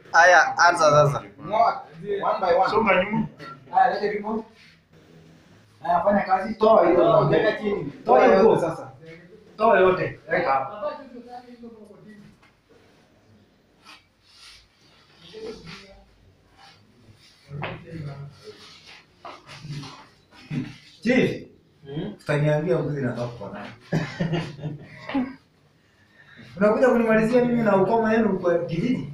Haya, anza sasa. Ngoa. One by one. Songa nyuma. Haya, lete vimo. Haya, fanya kazi. Toa hiyo. Weka chini. Toa hiyo sasa. Toa yote. Weka hapa. Chief. Utaniambia mbuzi natoka kwa nani? Unakuja kunimalizia mimi na ukoma yenu kwa kijiji?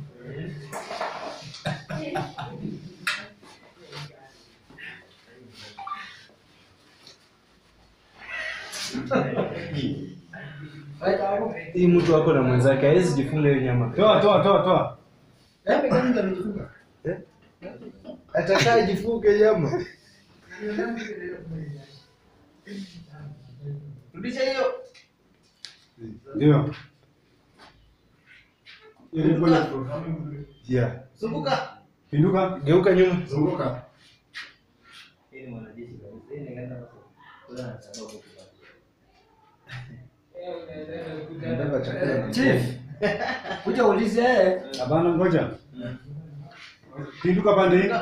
Hii mtu wako na mwenzake hawezi jifunga hiyo nyama. Toa toa toa toa. Eh, gani ndo amejifunga? Atakaye jifunge nyama. Rudisha hiyo. Ndio. Ili kwenye Yeah. Zunguka. pinduka. Geuka nyuma. Zunguka. Nataka chakula. Chief. Kuja ulize yeye. Hapana, ngoja. Pinduka pande hii.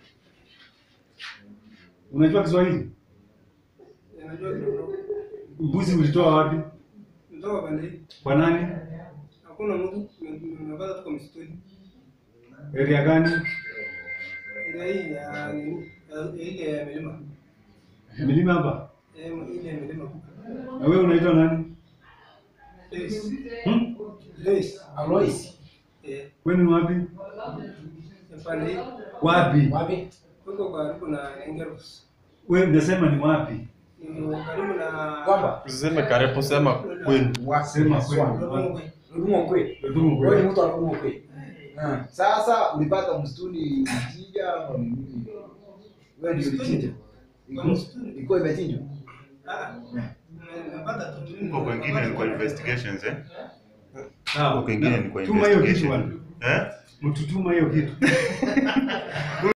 Unajua Kiswahili? Najua kidogo. Mbuzi ulitoa wapi? Ndoa pande hii. Kwa nani? Hakuna mtu nimepata tuko msituni. Area gani? Ile hii ya nini? Ya- Ile ya milima. Milima hapa. Eh, ile ya milima. Na wewe unaitwa nani? Lois. Hmm? Lois. Alois. Eh, Kwenu ni wapi? pande hii. Wapi? Wapi? Huko karibu na Engeros. Wewe unasema ni wapi? Ni karibu na Kwamba Usiseme karibu, sema kwenu. Sema kwenu. Lolongwe. Rudumo kwe. Ndugu Wewe ni kwenu. mtu wa Rudumo kwe. Ah. Sasa ulipata msituni mchinja au ni nini? Wewe ndio ulichinja. Kwa msituni. Ilikuwa imechinjwa. Ah. Nimepata tu. Huko kwengine ni kwa investigations eh? Ah, Huko kwengine ni kwa Tuma hiyo kitu investigation. bwana. Eh? Mtutuma hiyo kitu.